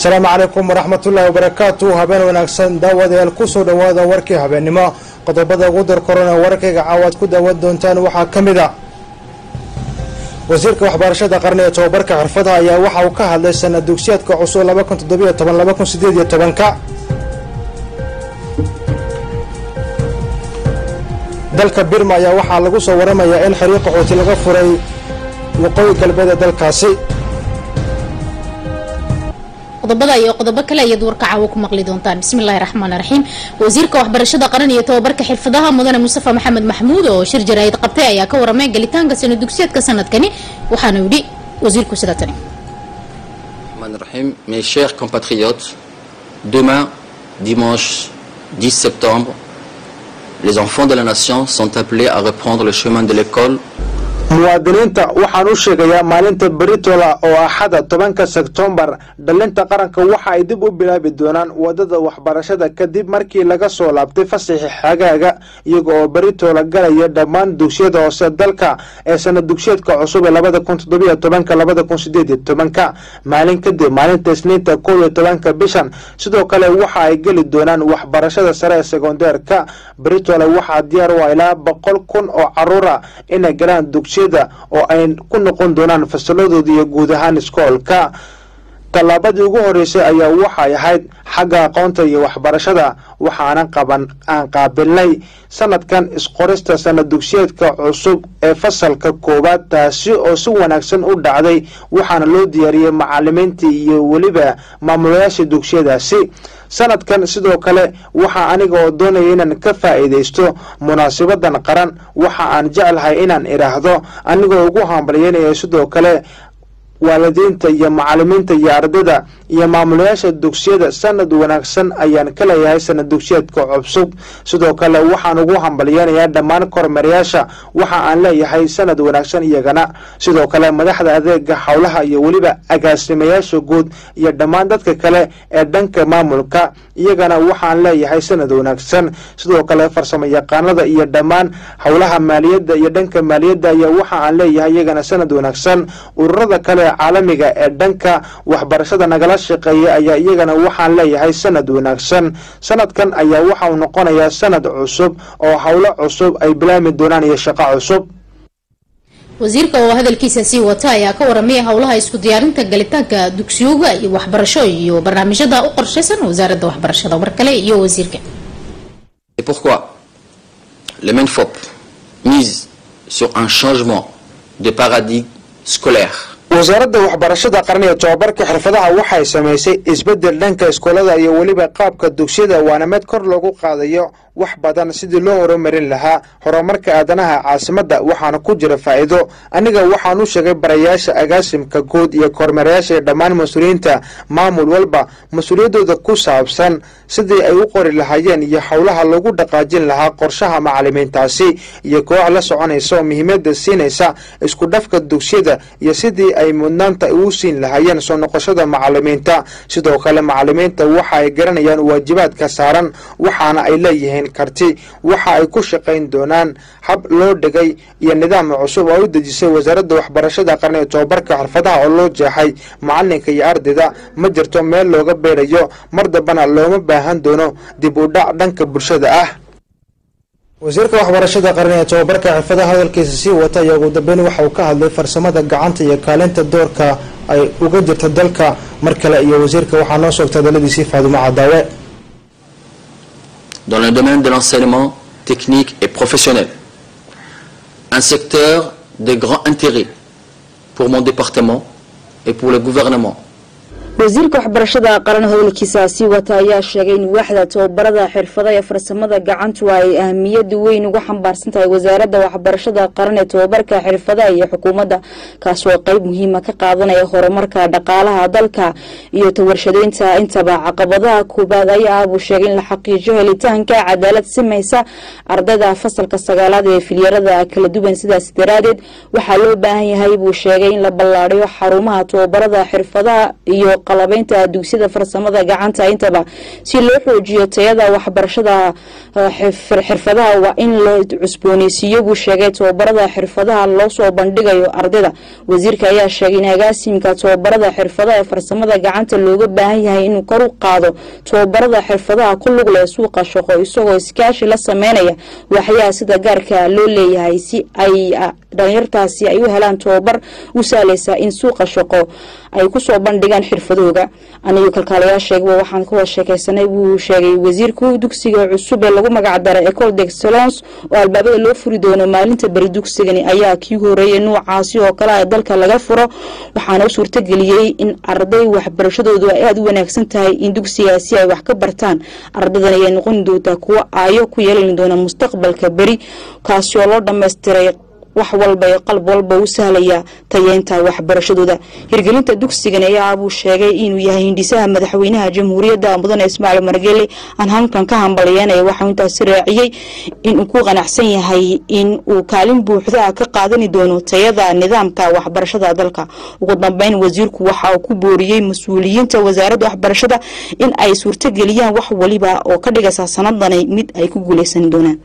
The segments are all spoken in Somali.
asalaamu calaykum waraxmatullaahi wabarakaatu habeen wanaagsan daawadayaal kusoo dhowaada warkii habeennimo qodobada ugu dar korona wararkayga caawaad ku daawan doontaan waxaa ka mid a wasiirka waxbarashada qarni ee tobabarka xirfadaha ayaa waxa uu ka hadlay sana dugsiyaadka cusub laba kun toddobiyo toban laba kun sideed iyo tobanka dalka birma ayaa waxaa lagu soo waramayaa in xiriir qaxooti laga furay waqooyi galbeed ee dalkaasi qodobada iyo qodobo kale ayaad warka caawo ku maqli doontaan bismillahi raxmaani raxiim wasiirka waxbarashada qaran iyo tobabarka xirfadaha mudane mustafa maxamed maxmuud oo shir jaraa'id qabtay ayaa ka waramay galitaanka sana dugsiyeedka sanadkani waxaana yidhi wasiirku sida tani Rahim, mes chers compatriotes, demain, dimanche 10 septembre, les enfants de la nation sont appelés à reprendre le chemin de l'école muwaadiniinta waxaan u sheegayaa maalinta beritola oo axada tobanka sebtembar dhalinta qaranka waxa ay dib u bilaabi doonaan wadada waxbarashada kadib markii laga soo laabtay fasaxi xagaaga iyaga oo beritola galaya dhammaan dugsiyada hoose dalka ee sana dugsiyeedka cusub ee labada kun toddobiyo tobanka labada kun sideed iyo tobanka maalin kadib maalinta isniinta kow iyo tobanka bishan sidoo kale waxa ay geli doonaan waxbarashada sare ee sekondeerka beritola waxaa diyaar u ah ilaa boqol kun oo caruura inay galaan dugsiyada oo ay ku noqon doonaan fasaladooda iyo guud ahaan iskoolka tallaabadii ugu horeysay ayaa waxay ahayd xagga aqoonta iyo waxbarashada waxaanan qaban aan qaabilnay sanadkan isqorista sana dugsiyeedka cusub ee fasalka koowaad taasi oo si wanaagsan u dhacday waxaana loo diyaariyey macalimiintii iyo weliba maamulayaasha dugsiyadaasi sanadkan sidoo kale waxaa aniga oo doonaya inaan ka faa'iidaysto munaasabadan qaran waxa aan jeclahay inaan idhaahdo anigoo ugu hambalyeynaya sidoo kale waalidiinta iyo macalimiinta iyo ardayda iyo maamulayaasha dugsiyada sanad wanaagsan ayaan ka leeyahay sanad dugsiyeedka cusub sidoo kale waxaan ugu hambalyeynayaa dhammaan kormeerayaasha waxa aan leeyahay sanad wanaagsan iyagana sidoo kale madaxda adeega howlaha iyo weliba agaasimayaasha guud iyo dhammaan dadka kale ee dhanka maamulka iyagana waxaan leeyahay sanad wanaagsan sidoo kale farsamo yaqaanada iyo dhammaan howlaha maaliyadda iyo dhanka maaliyadda ayaa waxa aan leeyahay iyagana sanad wanaagsan ururada kale caalamiga ee dhanka waxbarashada nagala shaqeeya ayaa iyagana waxaan leeyahay sanad wanaagsan sanadkan ayaa waxa uu noqonayaa sanad cusub oo howlo cusub ay bilaami doonaan iyo shaqo cusub wasiirka oo hadalkiisa sii wata ayaa ka waramaya howlaha isku diyaarinta galitaanka dugsiyooga iyo waxbarasho iyo barnaamijyada u qorshaysan wasaaradda waxbarashada mar kale iyo wasiirka C'est pourquoi le MENFOP mise sur un changement de paradigme scolaire wasaaradda waxbarashada qaran ee tobabarka xirfadaha waxay samaysay isbedel dhanka iskoolada iyo weliba qaabka dugsiyada waana mid kor loogu qaadayo wax badan sidii loo horumarin lahaa horumarka aadanaha caasimadda waxaana ku jira faa'iido aniga waxaan u sheegay barayaasha agaasimka guud iyo kormeerayaasha iyo dhammaan mas-uuliyiinta maamul walba mas-uuliyaddooda ku saabsan sidii ay u qori lahaayeen iyo howlaha lagu dhaqaajin lahaa qorshaha macalimiintaasi iyo koox la soconaysa oo muhiimadda siinaysa isku dhafka dugsiyada iyo sidii ay mudnaanta ugu siin lahaayeen soo noqoshada macalimiinta sidoo kale macalimiinta waxa ay garanayaan waajibaadka saaran waxaana ay leeyihiin karti waxa ay ku shaqayn doonaan hab loo dhigay iyo nidaam cusub oo u dejisay wasaaradda waxbarashada qaran ee tobabarka xirfadaha oo loo jeexay macalinka iyo ardayda ma jirto meel looga beerayo mar dambana looma baahan doono dib u dhac dhanka bulshada ah wasiirka waxbarashada qaran ee tobabarka xirfadaha hadalkiisa sii wata ayaa ugu dambeyn waxa uu ka hadlay farsamada gacanta iyo kaalinta doorka ay uga jirta dalka mar kale iyo wasiirka waxaa noo soogta hadaladiisii faadumo cadaawe dans le domaine de l'enseignement technique et professionnel. Un secteur de grand intérêt pour mon département et pour le gouvernement. wasiirka waxbarashada qaran howlkiisa sii wata ayaa sheegay in waaxda tobabarada xirfada ee farsamada gacantu ay ahamiyada weyn uga xambaarsan tahay wasaaradda waxbarashada qaran ee tobabarka xirfadaha iyo xukuumadda kaasoo qeyb muhiima ka qaadanaya horumarka dhaqaalaha dalka iyo tawarshadeynta intaba caqabadaha koobaad ayaa ah buu sheegay in la xaqiijiyo helitaanka cadaalad simaysa ardayda fasalka sagaalaad ee filyarada kala duwan sidaas daraadeed waxaa loo baahan yahay buu sheegay in la ballaadhiyo xarumaha tobabarada xirfadaha iyo qalabeynta dugsiyada farsamada gacanta intaba si loo xoojiyo tayada waxbarashada xirfadaha waa in la cusbooneysiiyo buu sheegay tababarada xirfadaha loo soo bandhigayo ardayda wasiirka ayaa sheegay in agaasimka tababarada xirfadaha ee farsamada gacanta looga baahan yahay inuu kor u qaado tababarada xirfadaha ku lug leh suuqa shaqo isagoo iskaashi la sameynaya waxyaha sida gaarka loo leeyahay si ay dhalinyartaasi ay u helaan tababar u sahlaysa in suuqa shaqo ay kusoo bandhigaan xirfadooga anigo kalkaalayaasheegaba waxaan ka wada sheekeysanay buu sheegay wasiirku dugsiga cusub ee lagu magac daray ecole d'excellence oo albaabada loo furi doono maalinta beri dugsigani ayaa kii horeeyay nuucaasi oo kale ee dalka laga furo waxaana u suurtageliyey in arday waxbarashadoodu ay aada u wanaagsan tahay in dugsigaasi ay wax ka bartaan ardaydan ayay noqon doontaa kuwo aayo ku yeelan doona mustaqbalka beri kaasi oo loo dhammaystiray wax walba ee qalb walba u sahlaya tayeynta waxbarashadooda hirgelinta dugsigan ayaa buu sheegay inuu yahay hindhisaha madaxweynaha jamhuuriyadda mudane ismaaciil margele aan halkan ka hambalyeynaya waxaa intaasi raaciyey inuu ku qanacsan yahay in uu kaalin buuxda ka qaadani doono tayada nidaamka waxbarashada dalka ugu dambeyn wasiirku waxa uu ku booriyey mas-uuliyiinta wasaaradda waxbarashada in ay suurtogeliyaan wax waliba oo ka dhigaysa sanadani mid ay ku guuleysan doonaan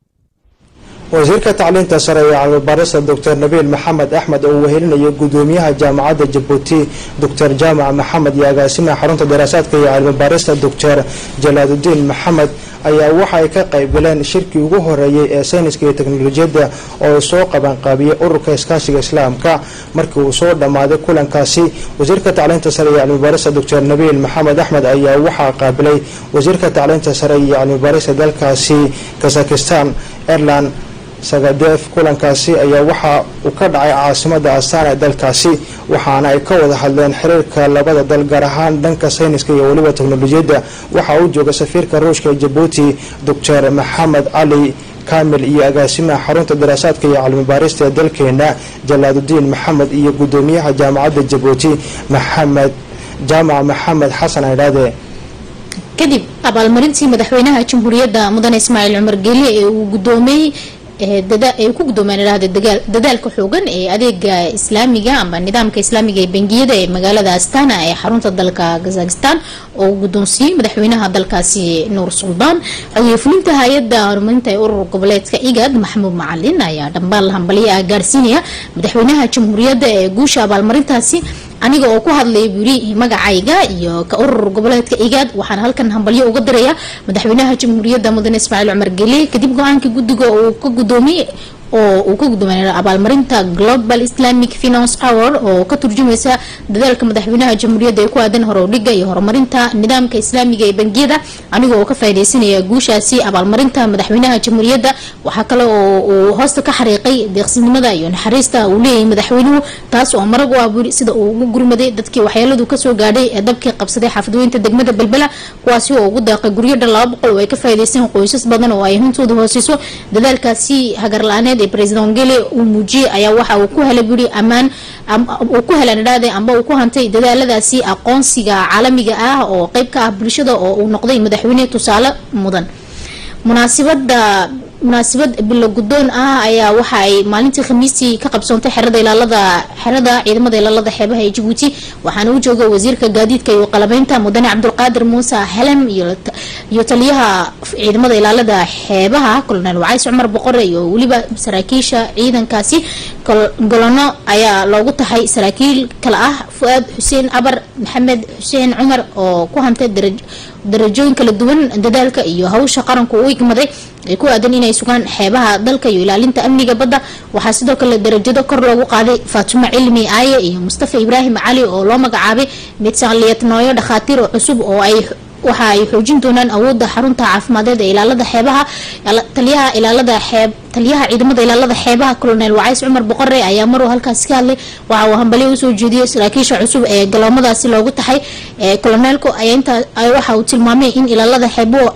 wasiirka tacliinta sare ee cilmibaarista doctor nabiil maxamed axmed oo wehelinayo gudoomiyaha jaamacadda jabuuti doctor jaamac maxamed iyo agaasimaha xarunta daraasaadka iyo cilmibaarista doctor jalaaludiin maxamed ayaa waxa ay ka qayb galeen shirkii ugu horeeyey ee sayniska iyo teknolojiyadda oo soo qabanqaabiyey ururka iskaashiga islaamka markii uu soo dhammaaday kulankaasi wasiirka tacliinta sare iyo cilmibaarista doctor nabiil maxamed axmed ayaa waxaa qaabilay wasiirka tacliinta sare iyo cilmibaarista dalkaasi kazakistan airland sagadeef kulankaasi ayaa waxa uu ka dhacay caasimada astaan ee dalkaasi waxaana ay ka wada hadleen xiriirka labada dal gaar ahaan dhanka sayniska iyo weliba teknolojiyadda waxaa u jooga safiirka ruushka ee jabuuti doctor maxamed cali kamil iyo agaasimaha xarunta daraasaadka iyo cilmibaarista ee dalkeena jalaaludiin maxamed iyo gudoomiyaha jaamacadda jabuuti maxamed jaamac maxamed xasan aydhaade kadib abaalmarintii madaxweynaha jamhuuriyadda mudane ismaaciil cumar geeli ee uu gudoomiyey ay ku gudoomeen idhahda dadaalka xoogan ee adeega islaamiga amba nidaamka islaamiga ee bangiyada ee magaalada astana ee xarunta dalka kazakistan oo uu guddoonsiiyey madaxweynaha dalkaasi nuur suldaan xogeeye fulinta hay-adda horumarinta ee urur goboleedka igad maxamuud macalin ayaa dhambaal hambalyo ah gaarsiinaya madaxweynaha jamhuuriyadda ee guusha abaalmarintaasi aniga oo ku hadlaya buri magacayga iyo ka urur goboleedka igaad waxaan halkan hambalyo uga diraya madaxweynaha jamhuuriyadda mudane ismaaciil cumar geli kadib go-aankii guddiga uu ka gudoomiyey oo uu ka guddoomay abaalmarinta global islamic finance hour oo ka turjumaysa dadaalka madaxweynaha jamhuuriyadda ee ku aadan horowdhiga iyo horumarinta nidaamka islaamiga ee bangiyada aniga oo ka faaideysanaya guushaasi abaalmarinta madaxweynaha jamhuuriyadda waxaa kale oo uu hoosta ka xariiqay deeqsinimada iyo naxariista uu leeyahay madaxweynuhu taas oo marag u aburi sida uu ugu gurmaday dadkii waxyeeladu kasoo gaadhay ee dabkii qabsaday xaafadweynta degmada belbela kuwaasi oo ugu daaqay guryo dhan laba boqol oo ay ka faa'iideysteen qoysas badan oo ay hantooda hooseyso dadaalkaasi hagar la-aaneed ee president gele uu muujiyey ayaa waxa uu ku helay buri ammaan uu ku helan idhaade amba uu ku hantay dadaaladaasi aqoonsiga caalamiga ah oo qeyb ka ah bulshada oo uu noqday madaxweyne tusaale mudan munaasibada munaasabad bilo guddoon ah ayaa waxa ay maalintii khamiistii ka qabsoontay xerada ilaalada xerada ciidamada ilaalada xeebaha ee jabuuti waxaana u jooga wasiirka gaadiidka iyo qalabeynta mudane cabdulqaadir muuse helem iyo taliyaha ciidamada ilaalada xeebaha colonel wacays cumar boqore iyo weliba saraakiisha ciidankaasi golono ayaa loogu tahay saraakiil kale ah fu-aad xuseen abar maxamed xuseen cumar oo ku hantay darajooyin kala duwan dadaalka iyo hawsha qaranku u igmaday ay ku aadan inay sugaan xeebaha dalka iyo ilaalinta amniga badda waxaa sidoo kale darajado kor loogu qaaday faatimo cilmi aaye iyo mustafa ibraahim cali oo loo magacaabay midsanliyadnooyo dhakhaatiir cusub oo ay waxa ay xoojin doonaan awoodda xarunta caafimadeed ee ilaalada xeebaha taliyaha ilaalada xeeb taliyaha ciidamada ilaalada xeebaha colonel wacays cumar boqore ayaa maruu halkaasi ka hadlay waxa uu hambalyo usoo jeediyey saraakiisha cusub ee galoomadaasi loogu taxay colonelku waxa uu tilmaamay in ilaalada xeebuhu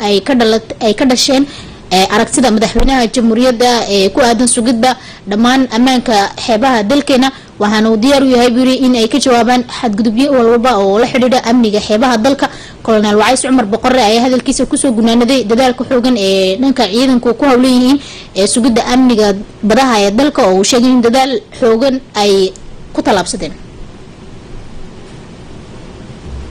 ay ka dhasheen aragtida madaxweynaha jamhuuriyadda ee ku aadan sugidda dhammaan ammaanka xeebaha dalkeena waxaana uu diyaar u yahay buri in ay ka jawaabaan xadgudubyo walwalba oo la xidhiidha amniga xeebaha dalka colonel wacays cumar boqore ayaa hadalkiisa kusoo gunaanaday dadaalka xoogan ee dhanka ciidanku ku howlan yihiin ee sugidda amniga badaha ee dalka oo uu sheegay in dadaal xoogan ay ku tallaabsadeen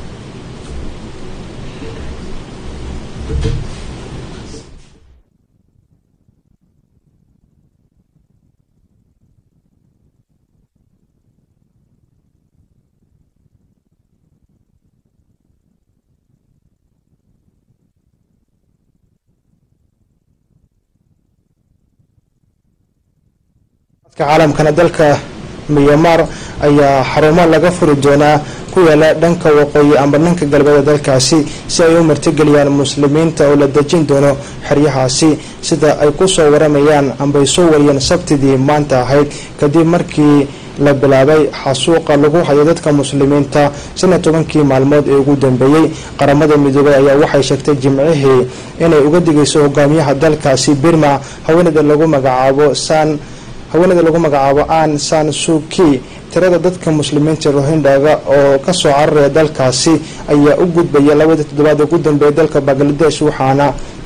caalamkana dalka myanmar ayaa xarumo laga furi doonaa ku yaala dhanka waqooyi amba dhanka galbeeda dalkaasi si ay u martigeliyaan muslimiinta oo la dejin doono xeryahaasi sida ay kusoo waramayaan ambay soo wariyeen sabtidii maanta ahayd kadib markii la bilaabay xasuuqa lagu hayo dadka muslimiinta shan iyo tobankii maalmood ee ugu dambeeyey qaramada midoobay ayaa waxay sheegtay jimcihii inay uga digayso hogaamiyaha dalkaasi birma haweeneyda lagu magacaabo san haweeneyda lagu magacaabo an san suki tirada dadka muslimiinta rohindhaga oo kasoo cararaya dalkaasi ayaa u gudbaya labadii toddobaad ugu dambeeya dalka bangladesh waxaana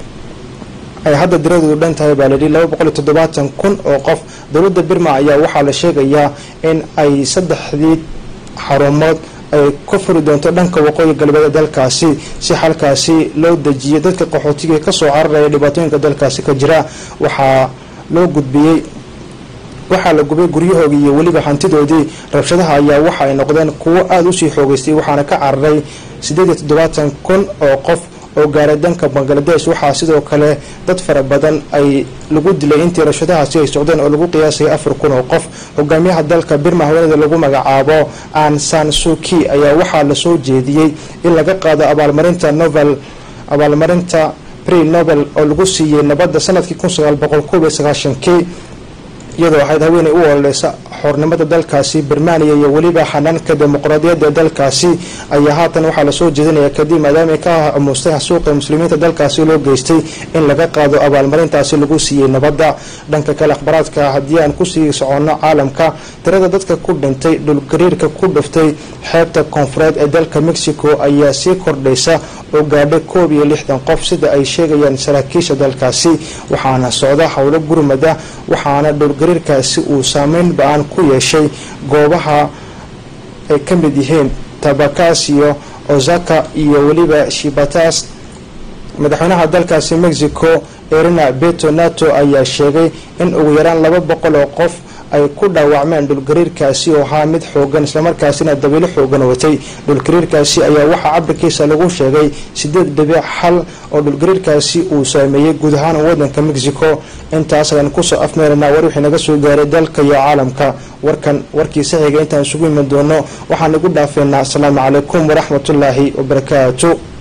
ay hadda diradoodu dhan tahay baa layidhi laba boqol iyo toddobaatan kun oo qof dowladda birma ayaa waxaa la sheegayaa in ay saddexdii xarumood ay ka furi doonto dhanka waqooyi galbeed dalkaasi si halkaasi loo dejiyo dadka qaxootiga kasoo cararaya dhibaatooyinka dalkaasi ka jira waxaa loo gudbiyey waxaa la gubay guryahoodii iyo weliba hantidoodii rabshadaha ayaa waxa ay noqdeen kuwo aada usii xoogeystay waxaana ka cararay siddeed iyo toddobaatan kun oo qof oo gaaray danka bangladesh waxaa sidoo kale dad fara badan ay lagu dilay intii rabshadahaasi ay socdeen oo lagu qiyaasayay afar kun oo qof hogaamiyaha dalka birma haweeneyda lagu magacaabo an san suki ayaa waxaa lasoo jeediyey in laga qaado abaalmarinta novel abaalmarinta pre nobel oo lagu siiyey nabadda sanadkii kun sagaal boqol koob iyo sagaashankii iyadoo ahayd haweeney u ololeysa xornimada dalkaasi birmaniya iyo weliba xanaanka dimuqraadiyadda dalkaasi ayaa haatan waxaa lasoo jeedinaya kadib maadaama ka amuustay xasuuqa muslimiinta dalkaasi loo geystay in laga qaado abaalmarintaasi lagu siiyey nabadda dhanka kale akhbaraadka haddii aan kusii soconno caalamka tirada dadka ku dhintay dhulgariirka ku dhuftay xeebta koonfureed ee dalka mexico ayaa sii kordhaysa oo gaadhay koob iyo lixdan qof sida ay sheegayaan saraakiisha dalkaasi waxaana socda howlo gurmada waxaana dhulgariirkaasi uu saameyn ba-aan ku yeeshay goobaha ay ka mid yihiin tabakasio ozaka iyo weliba shibatas madaxweynaha dalkaasi mexico erina beto nato ayaa sheegay in ugu yaraan laba boqol oo qof ay ku dhaawacmeen dhulgariirkaasi oo ahaa mid xoogan islamarkaasina dabiilo xoogan watay dhulgariirkaasi ayaa waxaa cabirkiisa lagu sheegay sideed dhibic xal oo dhulgariirkaasi uu saameeyey guud ahaan wadanka mexico intaas ayaan kusoo afmeeranaa war wixii naga soo gaaray dalka iyo caalamka warkan warkii saxiga intaan isugu iman doono waxaan igu dhaafeynaa asalaamu calaykum waraxmatullaahi wabarakaatu